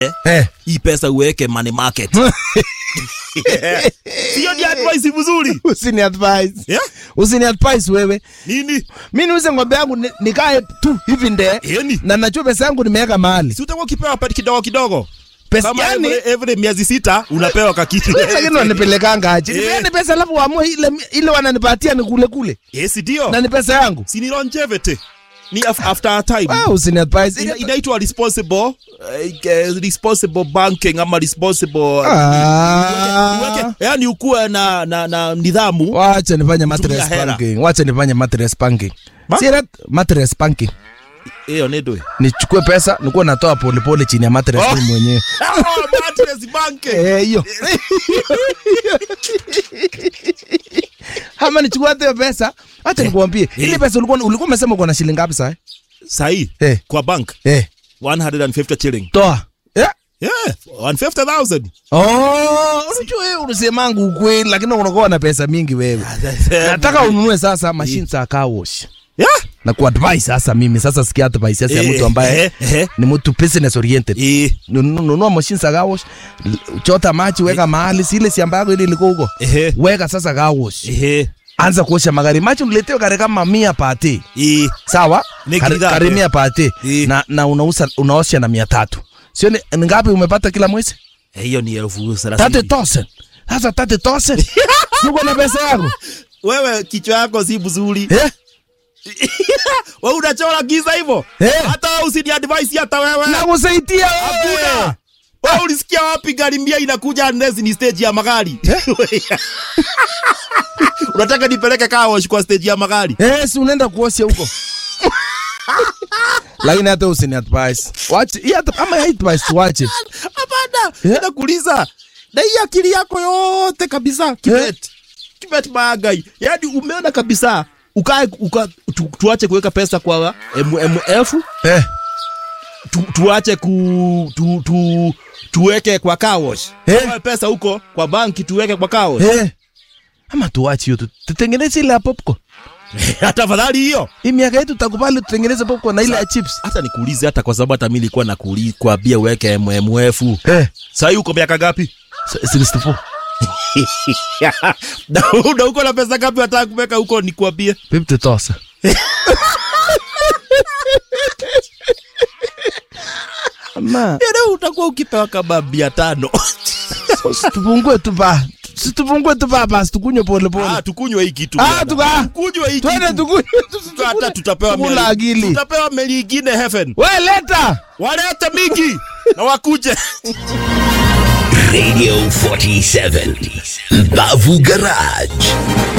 Eh. hii pesa uweke money market hiyo ni advice mzuri Usini advise. yeah? Usini advise wewe. nini Mimi niuze ng'ombe yangu ni- nikae tu hivi nde. yani Na najua pesa yangu nimeweka mahali. si utakuwa ukipewa pati kidogo kidogo Pesa kama yani every, every miezi sita unapewa kakiti lakini wanipelekanga aje. Eh. Nipeane pesa alafu waamue ile ile wananipatia ni kule kule. yes ndio Na ni pesa yangu. si ni longevity ni af after a time Ah, usini advise. Ina- inaitwa responsible uh, uh, responsible banking ama responsible Ah. Uweke- yani ukuwe na, na, na nidhamu Wacha nifanye mattress hela. banking. Wacha nifanye mattress banking. Ma? Si rat mattress banking. hiyo nedwe Nichukue pesa nikuwa natoa polepole chini ya mattress Oh. mimi mwenyewe. mattress banking Eh, hiyo. Ama nichukue hata hiyo pesa. Acha nikuambie. Ile pesa ulikuwa ulikuwa umesema uko na shilingi ngapi sasa? sahi Eh. kwa bank Eh, 150 shilling toa. Eh. yeah 150000 Oh, unajua wewe unasemangu ukweli lakini unakuwa na pesa mingi wewe. Nataka ununue sasa machine za car wash. yeah Na kuadvise sasa mimi sasa sikia advice sasa ya Eh, mtu ambaye eh, eh. ni mtu business oriented. eh Nunu- Nunua machine za car wash, l- chota maji weka mahali, si ile si ambayo ile ilikuwa huko. eh Weka sasa car wash. eh Anza kuosha magari. Maji uniletewe gari kama 100 pate. eh Sawa? Ni Kari- kidhaa, Gari eh. 100 pate. Eh. Na na unauza unaosha na 300. Sio ni ni ngapi umepata kila mwezi? hiyo ni elfu 30 thelathini tosen. Sasa 30 tosen. Uko na pesa yako? wewe kichwa yako si mzuri Eh? wewe unachora giza hivyo Eh. hata wewe usini advice hata wewe Nakusaidia wewe. Hakuna. Wewe ulisikia wapi gari mbia inakuja unless ni stage ya magari? Unataka nipeleke car wash kwa stage ya magari? Eh, si unaenda kuosha huko. Lakini hata usini advice. Wache, hii hata ama hii advice wache. Hapana, Yeah. nakuuliza. Na hii akili yako yote kabisa kibet. Kibet magai. Yaani umeona kabisa ukae uka, tu, tuache kuweka pesa kwa MMF, Eh. tu, tuache ku tu, tu, tuweke kwa car wash. Eh. Tutoe pesa huko kwa banki tuweke kwa car wash. Eh. Ama tuache hiyo tu- tutengeneze ile ya popcorn. Hata afadhali hiyo. Hii miaka yetu tutakubali tutengeneze popcorn na ile ya chips. hata nikuulize hata kwa sababu hata mimi nilikuwa nakuuliza kuambia uweke MMF. Eh. Sasa uko miaka ngapi? 64. na na uko na pesa ngapi wataka kuweka huko nikuambie? 50 tosa. Ama Yaani utakuwa ukipewa kama mia tano. tupungue tu ba. Situpungue tu ba basi tukunywe pole pole. Ah, tukunywe hii kitu. Ah, bwana. tuka- Tukunywe hii Twende kitu. tukunywe. Hata tutapewa Tukula meli. akili. Tutapewa meli ingine heaven. We leta. Walete mingi na wakuje. Radio 47 Mbavu Garage